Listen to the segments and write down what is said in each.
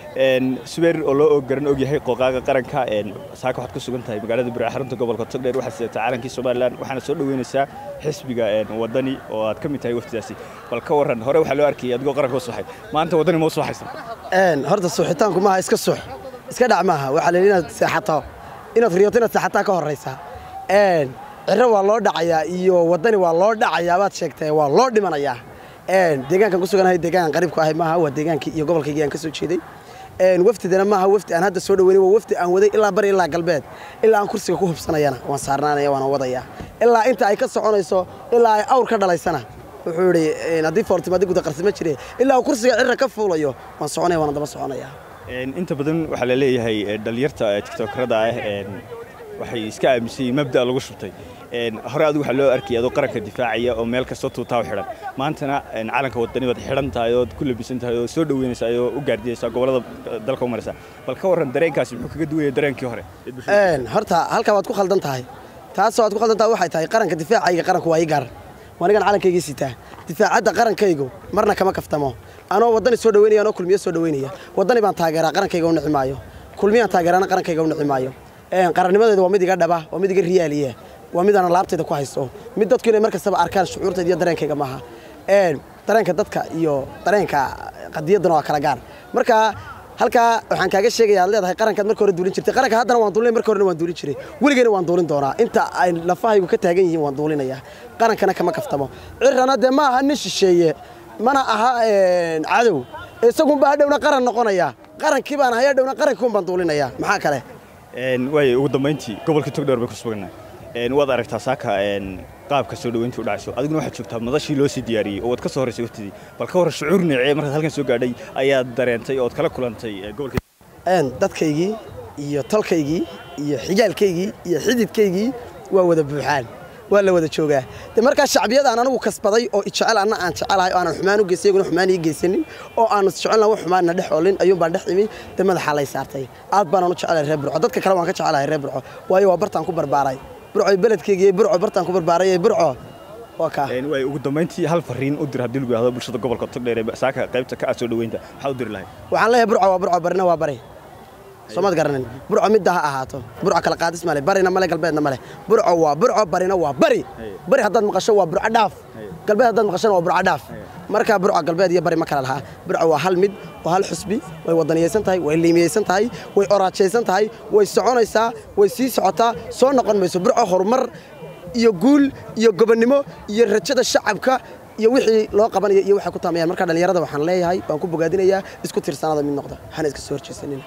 subeer oo loo garan ogyahay qooqaaga qaranka saaka waxaad ku sugan tahay magaalada bura xarunta gobolka togdheer waxaad sidataa caalankii somalilan waxaana soo dhoweynaysaa xisbiga wadani oo aad ka mid tahay waftidaasi bal ka warran hore waxaa loo arkayay adigoo qaranka u suuxay maanta wadani ma u suuxaysan horta suuxitaanku maaha iska suux iska dhac maaha waxaa la yidhi inaad seexato inaad riyoto inaad seexataa ka horraysa ciro waa loo dhacayaa iyo wadani waa loo dhacayaa baad sheegtay waa loo dhimanayaa deegaankan ku suganahay deegaan qariibku ahay maaha waa deegaankii iyo gobolkaygii aan ka soo jeeday wafdidana maaha wafdi aan hadda soo dhaweynay waa wafdi aan waday ilaa bari ilaa galbeed ilaa aan kursiga ku hubsanayana waan saarnaanaya waana wadaya ilaa inta ay ka soconayso ilaa ay awr ka dhalaysana wuxuu yidhi haddii foortimo haddii guda qarsimo jire ilaa uu kursiga cirra ka fuulayo waan soconaya waana daba soconaya inta badan waxaa la leeyahay dhalinyarta tiktokrada ah waxay iska aaminsan yihiin mabda lagu shubtay hore adigu waxaa loo arkayay adoo qaranka difaacaya oo meel kastoo tuutaa u xidhan maantana calanka wadani baad xidhan tahay ood ku labisan tahay oo soo dhaweynaysa oo u gaardiyaysa gobollada dalka u maraysa bal ka warran dareenkaasi muxuu kaga duwaya dareenkii hore horta halkaa waad ku khaldan tahay taasoo aad ku khaldan tahay waxay tahay qaranka difaacayga qaranku waa ii gaar waanigan calankaygii sitaa difaacadda qarankaygu marna kama kaftamo anoo waddani soo dhaweynaya anoo kulmiyo soo dhaweynaya waddani baan taageeraa qarankayga u nici maayo kulmiyaan taageerana qarankayga u nici maayo qarannimadeedu waa mid iga dhaba waa mid iga riyaaliya waa mid aan laabtayda ku haysto mid dadku inay mar kastaba arkaan shucuurtayda iyo dareenkayga maaha dareenka dadka iyo dareenka qadiyadduna waa kala gaar marka halkaa waxaan kaaga sheegaya ad leedahay qarankaad marka hore duulin jirtay qaranka haddana waan duulinay marka horena waan duulin jiray weligeyna waan duulin doonaa inta ay lafahaygu ka taagan yihiin waan duulinaya qarankana kama kaftamo cirana dee ma aha nin shisheeye mana aha cadow isagunba hadhowna qaran noqonaya qarankii baan ahay hadhowna qarankiun baan duulinaya maxaa kale waay ugu dambayntii gobolka togdheer bay ku sugannahay waad aragtaa saaka qaabka soo dhaweyntii u dhacayso adiguna waxaad joogtaa madashii loo sii diyaariyey oo waad ka soo horraysay waftidii bal ka warran shucuur neecee markaad halkan soo gaadhay ayaad dareentay ood kala kulantay gobolka dadkaygii iyo tolkaygii iyo xigaalkaygii iyo xididkaygii waa wada buuxaan waa la wada joogaa de markaa shacbiyadaan anigu kasbaday oo ijecel anna aan jecelahay oo aanan xumaan u geysay iyaguna xumaan ii geysanin oo aanu jecelna wax xumaanna dhex olin ayuunbaan dhex imi de madaxaa lay saartay aad baanaan u jecelahay reer burco dadka kale waan ka jecelahay reer burco waayo waa bartaan ku barbaaray burco beledkeygii burco bartaan ku barbaaray burco waa kaa waay ugu dambayntii hal fariin u dir haddii lagu yidhahdo bulshada gobolka togdheer ee saaka qaybta ka ah soo dhaweynta maxaa u diri lahay waxaan leeyahay burco waa burco barina waa bari soomaad garanin burco midda ha ahaato burco kala qaadis male barina male galbeedna male burco waa burco barina waa bari bari haddaad maqasho waa burco dhaaf galbeed haddaad maqashona waa burco dhaaf markaa burco galbeed iyo bari ma kala lahaa burco waa hal mid waa hal xusbi way wadaniyaysan tahay way liimiyaysan tahay way oraajaysan tahay way soconaysaa way sii socotaa soo noqon mayso burco horumar iyo guul iyo gobonnimo iyo rajada shacabka iyo wixii loo qabanaya iyo waxay ku taamayaan marka dhallinyarada waxaan leeyahay waan ku bogaadinayaa isku tiirsanada mid noqda hana iska soo horjeesanin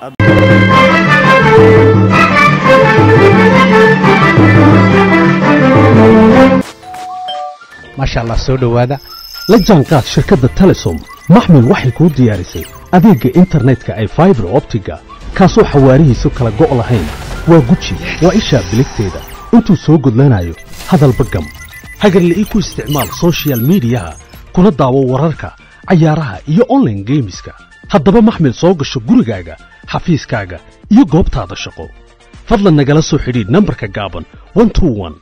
maasha allah soo dhowaada la jaanqaad shirkadda telesom maxmil waxay kuu diyaarisay adeegga internetka ay faibar optiga kaasoo xawaarihiisu kala go' lahayn waa guji waa ishaa biligteeda intuu soo gudlanayo hadalba gam hagarle ii ku isticmaal sochial midiyaha kuna daawo wararka cayaaraha iyo onlaine geemiska haddaba maxmil soo gasho gurigaaga xafiiskaaga iyo goobtaada shaqo fadlan nagala soo xidhiidh nambarka gaaban